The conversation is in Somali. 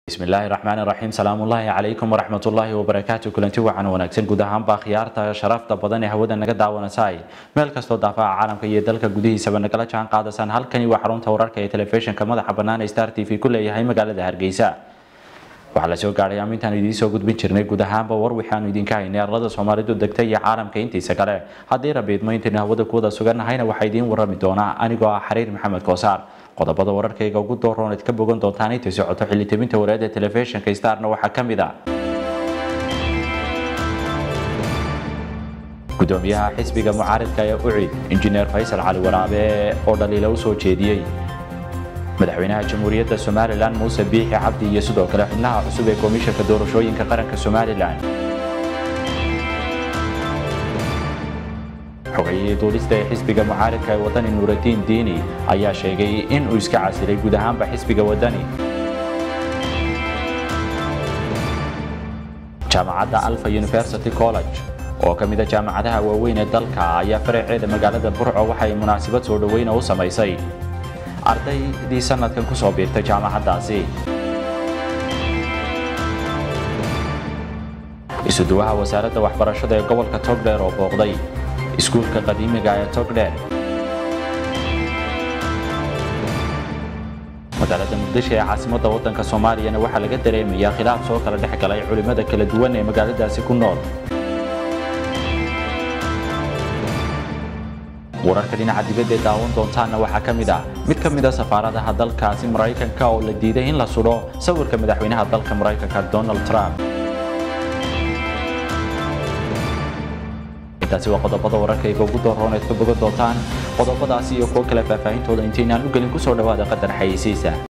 bismillaahi raxmaan raxiim salaamullaahi calaykum waraxmatullaahi wabarakaatu kulanti wacan wanaagsan guud ahaanba khiyaarta sharafta badan ee hawada naga daawanasay meel kastoo daafaca caalamka iyo dalka gudihiisaba nagala jaan qaadasaan halkani waa xarunta wararka ee telefishinka madaxa bannaan ee star t v ku leeyahay magaalada hargeysa waxaa la soo gaadhay amintaan idiin soo gudbin jirnay guud ahaanba war waxaanu idinka haynay arlada soomaalidu degta iyo caalamka intiisa kale haddii rabiidmo intaynu hawada kuwada sugannahayna waxaa idiin warrami doonaa anigoo ah xariir maxamed koosaar qodobada wararkayga ugu dooroon ad ka bogan doontaan intay socoto xilitabinta wareeda telefishinka starna waxaa ka mid a gudoomiyaha xisbiga mucaaridka ee ucid injineer faysal cali waraabe oo dhaliila u soo jeediyey madaxweynaha jamhuuriyadda somalilan muuse biixi cabdi iyo sidoo kale xubnaha cusub ee komishanka doorashooyinka qaranka somalilan xogayihii duulista ee xisbiga mucaaridka ee wadani nuuradiin diini ayaa sheegay in uu iska casilay guud ahaanba xisbiga wadani jaamacadda alfa university college oo ka mid a jaamacadaha waaweyn ee dalka ayaa faraceeda magaalada burco waxay munaasabad soo dhoweyna u samaysay ardaydii sanadkan ku soo biirtay jaamacaddaasi isuduwaha wasaaradda waxbarashada ee gobolka togdheer oo booqday iskuulka qadiimiga ee togdheer magaalada muqdisho ee caasimadda waddanka soomaaliyana waxaa laga dareemayaa khilaaf soo kala dhex galay culimmada kala duwan ee magaaladaasi ku nool wararka dhinaca dibadda ee daawan doontaanna waxaa ka mid ah mid ka mid a safaaradaha dalkaasi maraykanka oo la diiday in la sudho sawirka madaxweynaha dalka maraykanka donald trump intaasi waa qodobada wararkayga ugu dooroon eed ka bogan doontaan qodobadaasi iyo kuwo kale faahfaahintooda intaynaan u gelin ku soo dhowaada qadar xayeysiisa